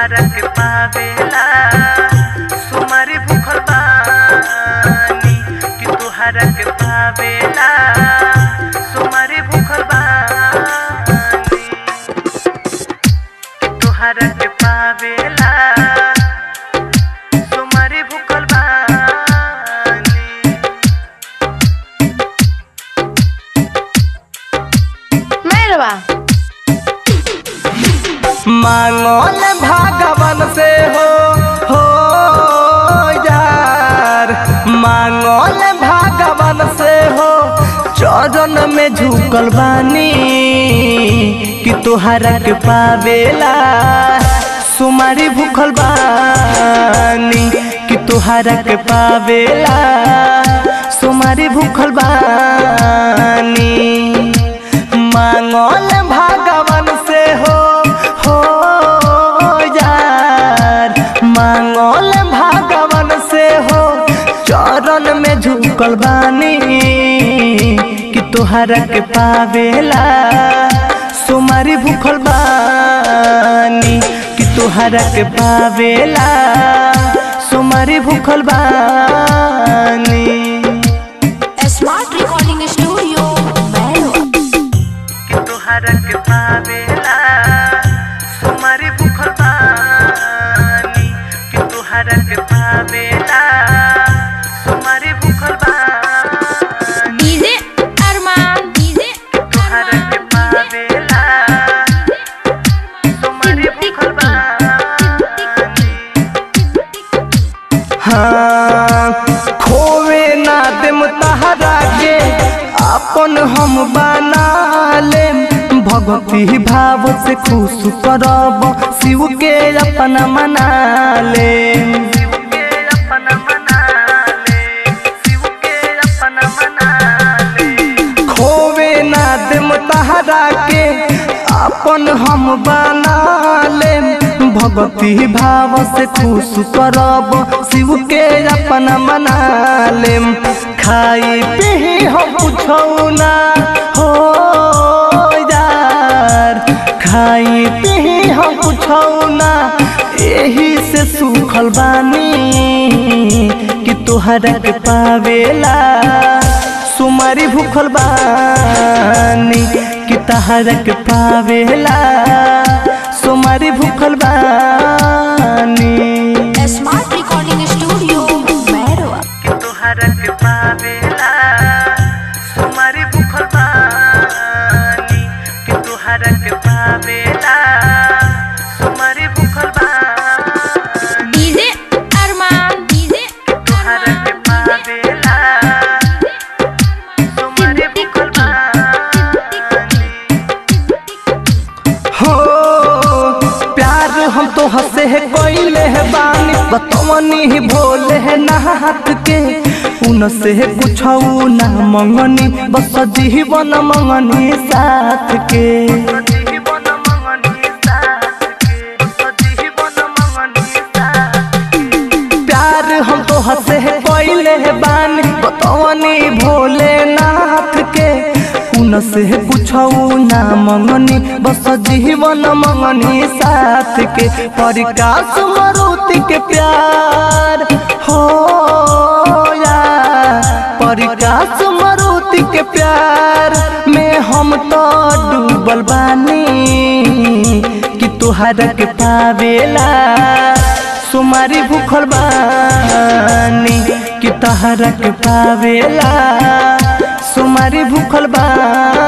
तोहरा के पावेला सुमारी भूखल बानी कि तोहरा के पावेला सुमारी भूखल बानी कि तोहरा के पावेला सुमारी भूखल बानी मैरवा मांगल भगवान से हो हो यार मांगल भगवान से हो चरण में झुकल बानी कि तोहरा के पावेला सुमारी भूखल बानी कि तोहरा के पावेला सुमारी भूखल बानी मांगल भगवान से हो हो यार मांगल भगवान से हो चरण में झुकल बानी कि तोहरा के पावेला सुमारी भूखल बानी कि तोहरा के पावेला सुमारी भूखल बानी स्मार्ट रिकॉर्डिंग स्टूडियो मैरवा कि तोहरा के पावेला सुमारी भूखल बानी कि तोहरा के पावेला सुमारी भूखल बानी डीजे अरमान डीजे तोहरा के पावेला सुमारी भूखल बानी हाँ खोवे ना देम तहरा के अपन हम बना लेम भगवती भाव से खुश करब शिव के अपना मना लेम खोवे ना देम तहरा के अपन हम बना लेम भगवती भाव से खुश करब शिव के अपना मना लेम खाई पी हम पूछौ ना हो यार खाई पी हम पूछौ ना एही से सुखल बानी कि तोहरा के पावेला सुमारी भूखल बानी कि तहरा के पावेला सुमारी भूखल बानी स्मार्ट रिकॉर्डिंग स्टूडियो मैरवा कि तोहरा के पावेला सुमारी भूखल बानी कि तोहरा के पावेला सुमारी भूखल बानी डीजे अरमान डीजे तोहरा के पावेला सुमारी भूखल बानी हो प्यार हम तो हंसे है कोइले है बानी बतवनी ही भोले है नाहत के उन से कुछ ना मंगनी बस जीवन मंगनी साथ के प्यार हम तो हंसे है कोइले है बानी बतवनी भोले नाथ के उन से पूछौ ना मंगनी बस जीवन मंगनी साथ के परिकाश मरुति के प्यार हो या परिकाश मरुति के प्यार में हम तो डूबल बानी कि तुहरा के पावेला सुमारी भूखल बानी कि तहरा के पावेला सुमारी भूखल बानी